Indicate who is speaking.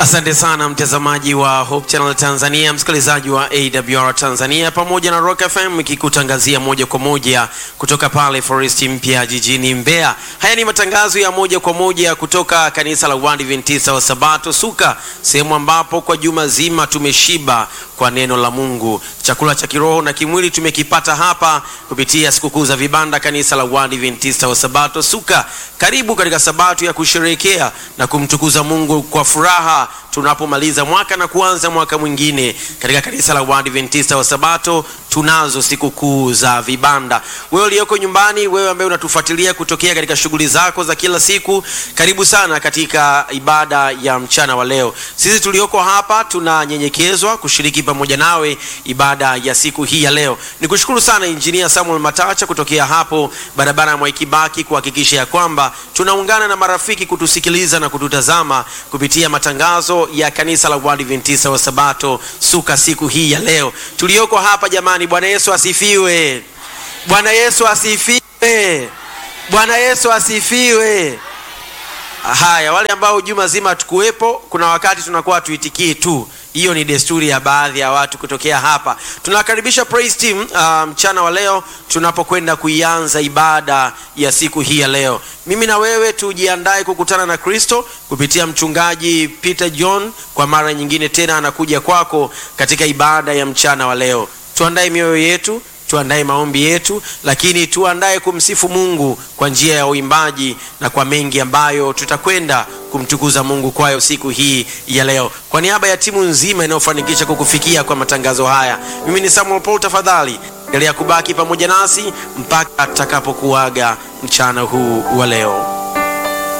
Speaker 1: Asante sana mtazamaji wa Hope Channel Tanzania, msikilizaji wa AWR Tanzania pamoja na Rock FM ikikutangazia moja kwa moja kutoka pale Forest Mpya jijini Mbeya. Haya ni matangazo ya moja kwa moja kutoka kanisa la Waadventista wa Sabato Suka, sehemu ambapo kwa juma zima tumeshiba kwa neno la Mungu. Chakula cha kiroho na kimwili tumekipata hapa kupitia sikukuu za vibanda, kanisa la Waadventista wa Sabato Suka. Karibu katika Sabato ya kusherehekea na kumtukuza Mungu kwa furaha tunapomaliza mwaka na kuanza mwaka mwingine. Katika kanisa la Waadventista wa Sabato tunazo sikukuu za vibanda. Wewe uliyoko nyumbani, wewe ambaye unatufuatilia kutokea katika shughuli zako za kila siku, karibu sana katika ibada ya mchana wa leo. Sisi tulioko hapa tunanyenyekezwa kushiriki pamoja nawe ibada ya siku hii ya leo. Nikushukuru sana Injinia Samuel Matacha kutokea hapo barabara ya Mwaikibaki kuhakikisha ya kwamba tunaungana na marafiki kutusikiliza na kututazama kupitia matangazo ya kanisa la Waadventista wa Sabato Suka siku hii ya leo. Tulioko hapa jamani, Bwana Yesu asifiwe! Bwana Yesu asifiwe! Bwana Yesu asifiwe! Haya, wale ambao juma zima hatukuwepo, kuna wakati tunakuwa tuitikii tu hiyo ni desturi ya baadhi ya watu kutokea hapa. Tunakaribisha praise team uh, mchana wa leo tunapokwenda kuianza ibada ya siku hii ya leo. Mimi na wewe tujiandae kukutana na Kristo kupitia mchungaji Peter John. Kwa mara nyingine tena anakuja kwako katika ibada ya mchana wa leo. Tuandae mioyo yetu tuandae maombi yetu, lakini tuandae kumsifu Mungu kwa njia ya uimbaji na kwa mengi ambayo tutakwenda kumtukuza Mungu kwayo siku hii ya leo. Kwa niaba ya timu nzima inayofanikisha kukufikia kwa matangazo haya, mimi ni Samuel Paul. Tafadhali endelea kubaki pamoja nasi mpaka tutakapokuaga mchana huu wa leo.